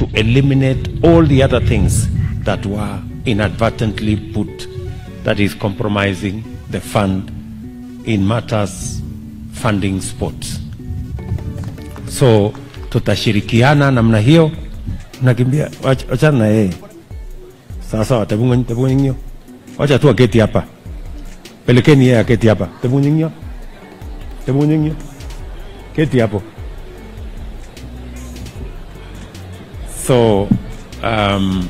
to eliminate all the other things that were inadvertently put that is compromising the fund in matters funding sports. So tutashirikiana namna hiyo. Nakimbia, wach- wachana na yeye sasa. Tebung'inyo, wacha tu aketi hapa, pelekeni yeye aketi hapa. Tebung'inyo, Tebung'inyo, keti hapo. So um,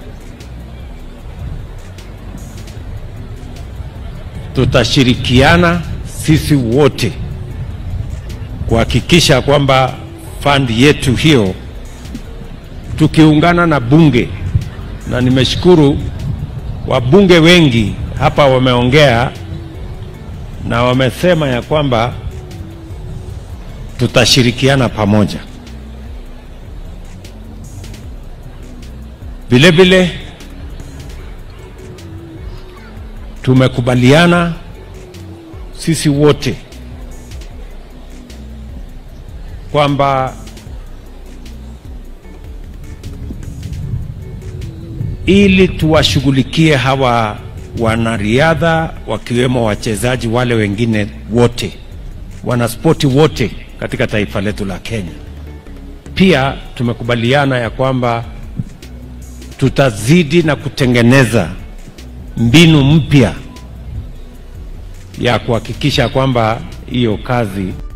tutashirikiana sisi wote kuhakikisha kwamba fandi yetu hiyo tukiungana na bunge, na nimeshukuru wabunge wengi hapa wameongea na wamesema ya kwamba tutashirikiana pamoja. Vile vile tumekubaliana sisi wote kwamba ili tuwashughulikie hawa wanariadha wakiwemo wachezaji wale wengine wote, wanaspoti wote katika taifa letu la Kenya. Pia tumekubaliana ya kwamba tutazidi na kutengeneza mbinu mpya ya kuhakikisha kwamba hiyo kazi